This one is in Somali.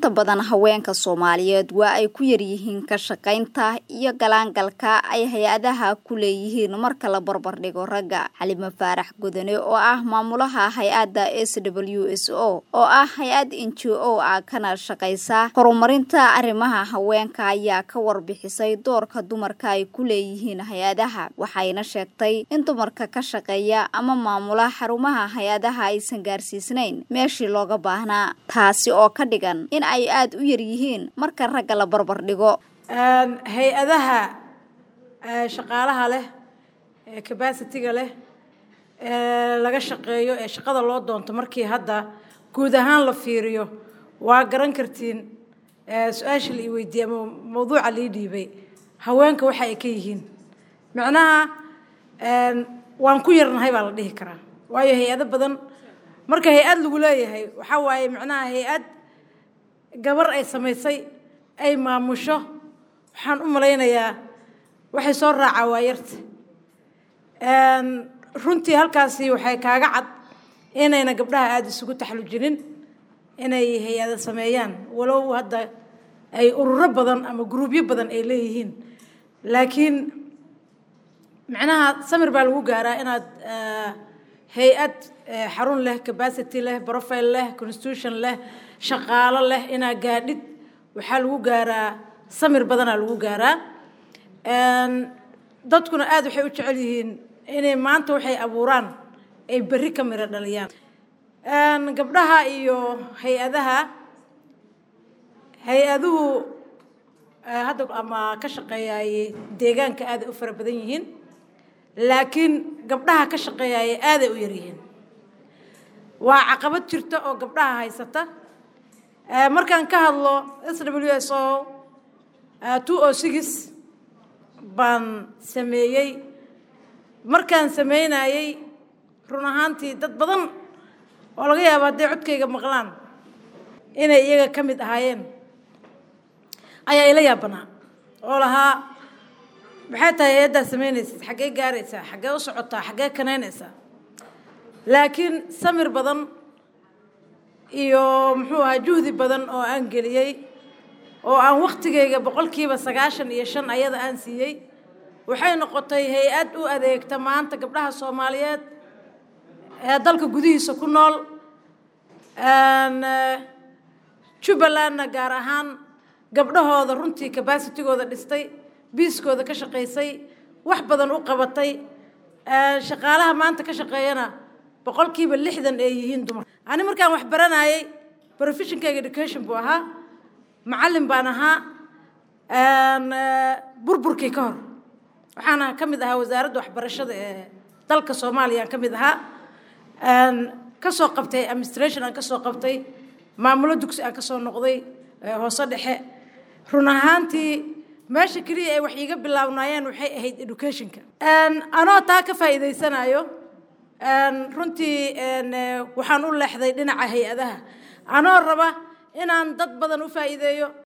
inta badan haweenka soomaaliyeed waa ay ku yaryihiin ka shaqaynta iyo galaangalka ay hay-adaha ku leeyihiin marka la barbardhigo ragga xalimo faarax gudane oo ah maamulaha hay-adda s w s o oo ah hay-ad n g o ah kana shaqaysa horumarinta arrimaha haweenka ayaa ka warbixisay doorka dumarka ay ku leeyihiin hay-adaha waxayna sheegtay in dumarka ka shaqeeya ama maamula xarumaha hay-adaha aysan gaarsiisnayn meeshii looga baahnaa taasi oo ka dhigan in ay aada u yaryihiin marka ragga la barbar dhigo hay-adaha shaqaalaha leh ee cabacitiga leh ee laga shaqeeyo ee shaqada loo doonto markii hadda guud ahaan la fiiriyo waa garan kartiin su-aasha la ii weydiiyey ama mawduuca lii dhiibay haweenka waxa ay ka yihiin macnaha waan ku yarnahay baa la dhihi karaa waayo hay-ado badan marka hay-ad lagu leeyahay waxaa waaye macnaha hay-ad gabar ay samaysay ay maamusho waxaan u malaynayaa waxay soo raacaa waa yarta runtii halkaasi waxay kaaga cad inayna gabdhaha aada isugu taxallujinin inay hay-ada sameeyaan walow hadda ay ururo badan ama gruubyo badan ay leeyihiin laakiin macnaha samir baa lagu gaaraa inaad hay-ad xarun leh cabacity leh profile leh constitution leh shaqaalo leh inaad gaadhid waxaa lagu gaaraa samir badanaa lagu gaaraa dadkuna aada waxay u jecel yihiin inay maanta waxay abuuraan ay berri ka miro dhaliyaan gabdhaha iyo hay-adaha hay-aduhu hadda ama ka shaqeeyaayey deegaanka aaday u fara badan yihiin laakiin gabdhaha ka shaqeeyaayey aaday u yaryihiin waa caqabad jirta oo gabdhaha haysata markaan ka hadlo s w s o two o six baan sameeyey markaan sameynayey run ahaantii dad badan oo laga yaabo hadday codkayga maqlaan inay iyaga ka mid ahaayeen ayaa ila yaabanaa oo lahaa maxay tahay hay-addaa samaynaysid xaggee gaaraysaa xaggee u socotaa xaggee kanaynaysaa laakiin samir badan iyo muxuu ahaa juhdi badan oo aan geliyey oo aan waktigayga boqolkiiba sagaashan iyo shan ayada aan siiyey waxay noqotay hay-ad u adeegta maanta gabdhaha soomaaliyeed ee dalka gudihiisa ku nool jubbalandna gaar ahaan gabdhahooda runtii cabacitigooda dhistay biiskooda ka shaqaysay wax badan u qabatay shaqaalaha maanta ka shaqeeyana boqolkiiba lixdan ay yihiin dumar ani markaan wax baranayey professionkayga education buu ahaa macallin baan ahaa burburkii ka hor waxaana ka mid ahaa wasaaradda waxbarashada ee dalka soomaaliya aan ka mid ahaa ka soo qabtay administration aan ka soo qabtay maamulo dugsi aan ka soo noqday hoose dhexe run ahaantii meesha keliya ay wax iiga bilaabnaayeen waxay ahayd educationka anoo taa ka faa'iidaysanayo runtii waxaan u leexday dhinaca hay-adaha anoo raba inaan dad badan u faa'iideeyo